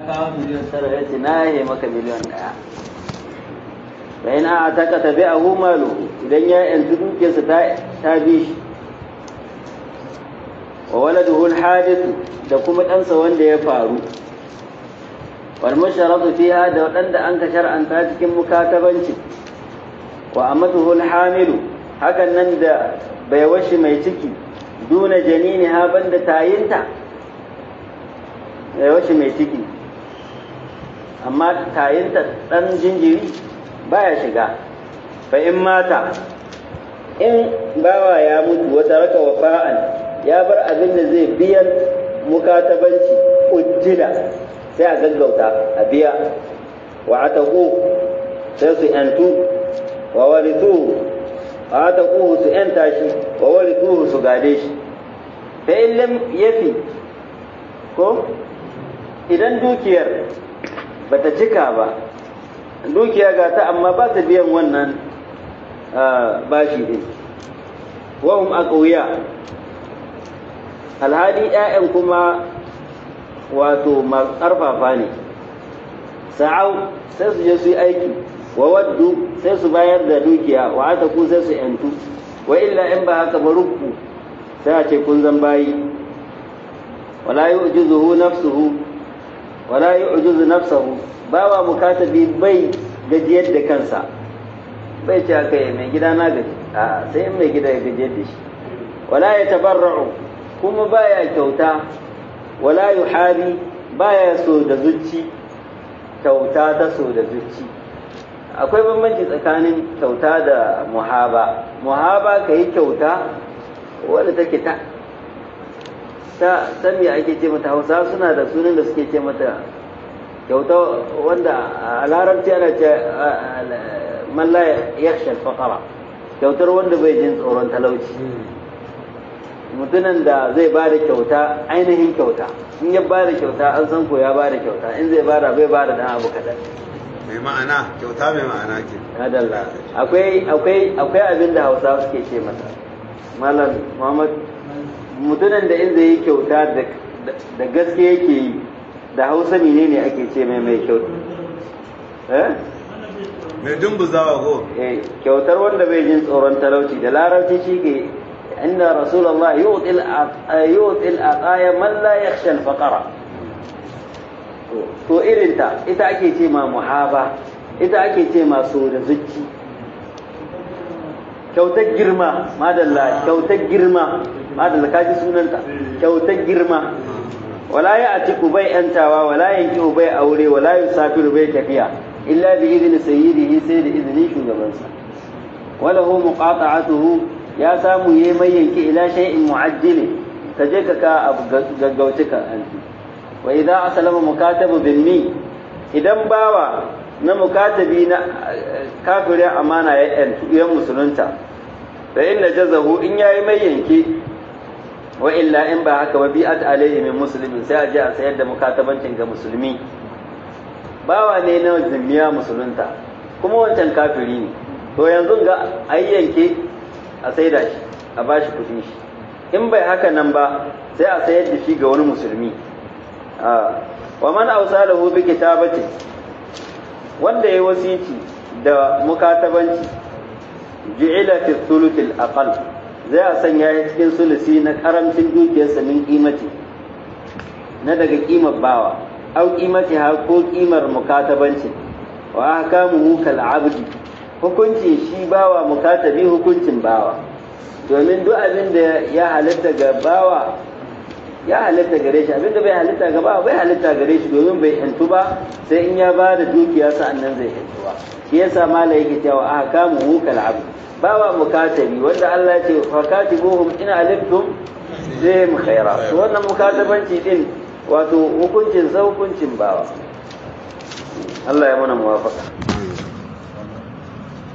kawo miliyan tara ya ce na yahe maka miliyan ɗaya fa in a taka tabi a malu idan ya yanzu dukiyarsa ta bi shi wa waladuhu alhadithu da kuma ɗansa wanda ya faru wal musharatu fiha da waɗanda an ka shar'anta cikin mukatabanci wa amatuhu alhamilu hakan nan da bai washi mai ciki duna janini ha banda tayinta bai washi mai ciki amma tayinta ɗan jinjiri baya shiga fa in mata in bawa ya mutu wata raka wafa'an ya bar abin da zai biyan mukatabanci ujjila sai a gaggauta a biya wa ataku sai su yantu wa warithu wa ataku su yanta shi wa warithu su gade shi fa in lam yafi ko idan dukiyar bata cika ba dukiya ga ta amma ba ta biyan wannan bashi din wahum aqwiya alhali ƴaƴan kuma wato ƙarfafa ne sa'au sai su je su yi aiki wa waddu sai su bayar da dukiya wa ataku sai su yantu wa illa in ba haka ba rukku sai a ce kun zan bayi wala yu'jizuhu nafsuhu wala yu'jizu nafsahu bawa mukatabi bai gajiyar da kansa bai ce aka yi mai gida na gaji a sai in mai gida ya gajiyar da shi wala ya tabarra'u kuma baya kyauta wala yuhabi baya so da zuci kyauta ta so da zuci akwai bambanci tsakanin kyauta da muhaba muhaba ka yi kyauta wadda take ta ta san me ake ce mata hausa suna da sunan da suke ce mata kyauta wanda a larabci ana ce man la yakhsha al kyautar wanda bai jin tsoron talauci mutumin da zai ba da kyauta ainihin kyauta in ya ba da kyauta an san ko ya ba da kyauta in zai bada bai ba da dan abu kaɗan mai ma'ana kyauta mai ma'ana ke adalla akwai akwai akwai abin da hausa suke ce masa malam muhammad mutumin da in zai yi kyauta da gaske yake yi da hausa menene ake ce mai mai kyauta eh mai dumbuzawa ko eh kyautar wanda bai jin tsoron talauci da larabci shi ke inda rasulullah yu'til yu'til aqaya man la yakhsha al-faqra to irin ta ita ake ce ma muhaba ita ake ce ma so da zuci kyautar girma madalla kyautar girma madalla kaji sunanta kyautar girma wala ya atiku bai yantawa wala yankihu bai aure wala yusafiru bai tafiya illa bi idni sayyidihi sai da izinin shugabansa wala hu muqata'atuhu ya samu yayi mai yanki ila shay'in mu'ajjil ka je ka ka abu gaggauci ka anti wa idza aslama mukatabu binni idan bawa na mukatabi na kafirin amana ya yantu ya musulunta fa inna jazahu in yayi mai yanki wa illa in ba haka ba bi'at alayhi min muslimin sai a je a sayar da mukatabancin ga musulmi bawa ne na zimmiya musulunta kuma wancan kafiri ne to yanzu ga ayyanke a saida shi a bashi kudin shi in bai haka nan ba sai a sayar da shi ga wani musulmi wa man awsalahu bi kitabati wanda yayi wasici da mukatabanci ju'ila fi thuluth al-aqall zai a sanya ya cikin sulusi na karamcin dukiyarsa min kimati na daga kimar bawa au kimati ha ko kimar mukatabancin wa ahkamuhu kal abdi hukuncin shi bawa mukatabi hukuncin bawa domin duk abin da ya halitta ga bawa ya halitta gare shi abin da bai halitta ga bawa bai halitta gare shi domin bai yantu ba sai in ya ba da dukiya sa'annan zai yantu ba shi yasa mala yake cewa ahkamuhu kal abdi bawa mukatabi wanda Allah ya ce fakatibuhum in aliftum zai mu khaira to wannan mukatabanci din wato hukuncin sa hukuncin bawa Allah ya mana muwafaka